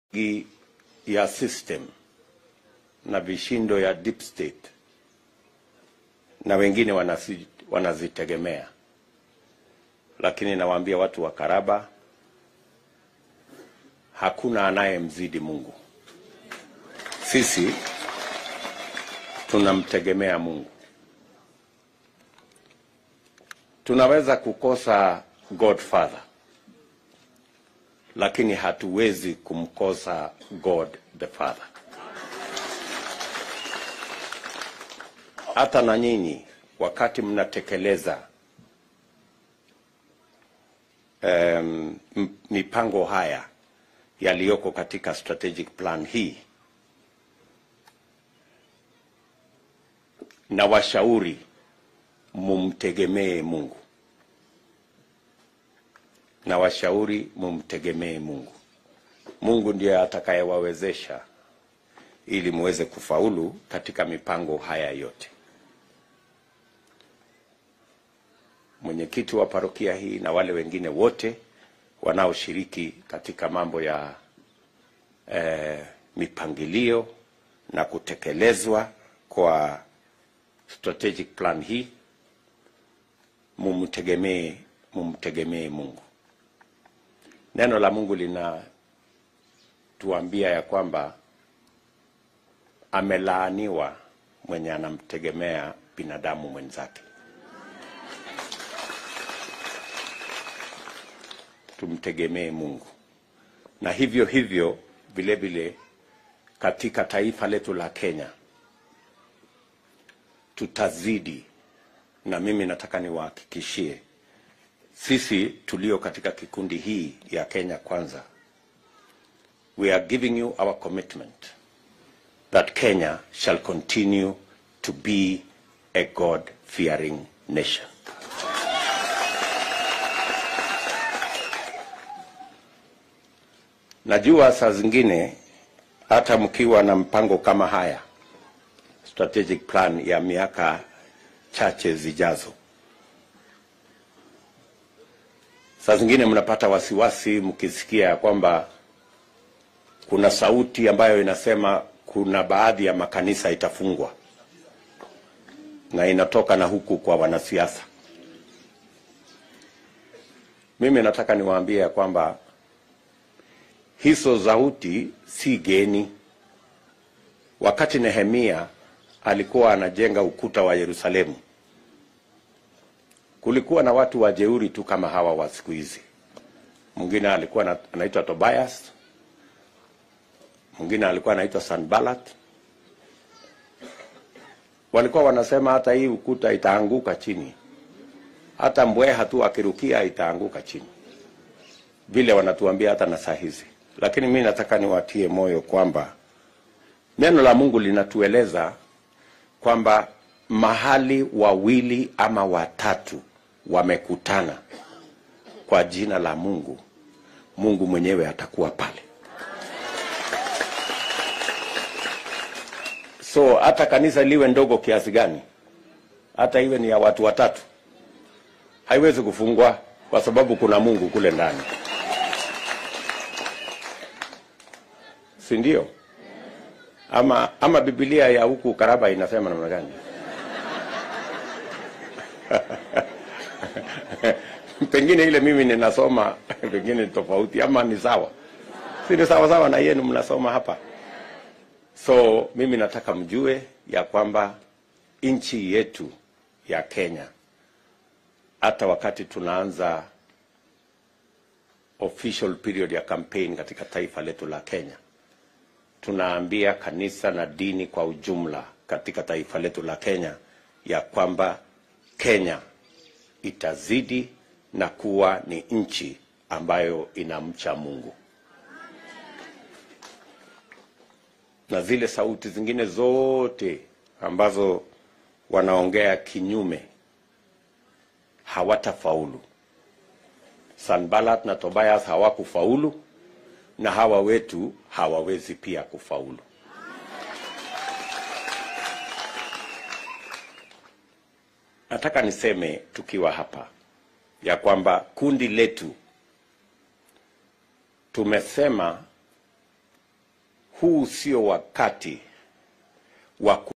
gi- ya system na vishindo ya deep state na wengine wanasi, wanazitegemea, lakini nawaambia watu wa Karaba, hakuna anayemzidi Mungu. Sisi tunamtegemea Mungu. Tunaweza kukosa Godfather, lakini hatuwezi kumkosa God the Father. Hata na nyinyi wakati mnatekeleza um, mipango haya yaliyoko katika strategic plan hii, na washauri mumtegemee Mungu, na washauri mumtegemee Mungu. Mungu ndiye atakayewawezesha ili muweze kufaulu katika mipango haya yote. Mwenyekiti wa parokia hii na wale wengine wote wanaoshiriki katika mambo ya eh, mipangilio na kutekelezwa kwa strategic plan hii, mumtegemee mumtegemee Mungu. Neno la Mungu linatuambia ya kwamba amelaaniwa mwenye anamtegemea binadamu mwenzake. Tumtegemee Mungu, na hivyo hivyo vile vile katika taifa letu la Kenya tutazidi, na mimi nataka niwahakikishie sisi tulio katika kikundi hii ya Kenya Kwanza, we are giving you our commitment that Kenya shall continue to be a God-fearing nation. Najua saa zingine hata mkiwa na mpango kama haya, strategic plan ya miaka chache zijazo, saa zingine mnapata wasiwasi mkisikia kwamba kuna sauti ambayo inasema kuna baadhi ya makanisa itafungwa na inatoka na huku kwa wanasiasa. Mimi nataka niwaambie ya kwamba hizo sauti si geni. Wakati Nehemia alikuwa anajenga ukuta wa Yerusalemu, kulikuwa na watu wajeuri tu kama hawa wa siku hizi. Mwingine alikuwa na- anaitwa Tobias, mwingine alikuwa anaitwa Sanballat. Walikuwa wanasema hata hii ukuta itaanguka chini, hata mbweha tu akirukia itaanguka chini, vile wanatuambia hata na saa hizi. Lakini mimi nataka niwatie moyo kwamba neno la Mungu linatueleza kwamba mahali wawili ama watatu wamekutana kwa jina la Mungu, Mungu mwenyewe atakuwa pale. So hata kanisa liwe ndogo kiasi gani, hata iwe ni ya watu watatu, haiwezi kufungwa kwa sababu kuna Mungu kule ndani, si ndio? Ama, ama Biblia ya huku Karaba inasema namna gani? pengine ile mimi ninasoma pengine ni tofauti, ama ni sawa, si ni sawa sawa na yenu mnasoma hapa. So mimi nataka mjue ya kwamba nchi yetu ya Kenya, hata wakati tunaanza official period ya campaign katika taifa letu la Kenya, tunaambia kanisa na dini kwa ujumla katika taifa letu la Kenya ya kwamba Kenya itazidi na kuwa ni nchi ambayo inamcha Mungu. na zile sauti zingine zote ambazo wanaongea kinyume hawatafaulu. Sanballat na Tobias hawakufaulu na hawa wetu hawawezi pia kufaulu. Nataka niseme tukiwa hapa ya kwamba kundi letu tumesema huu sio wakati wa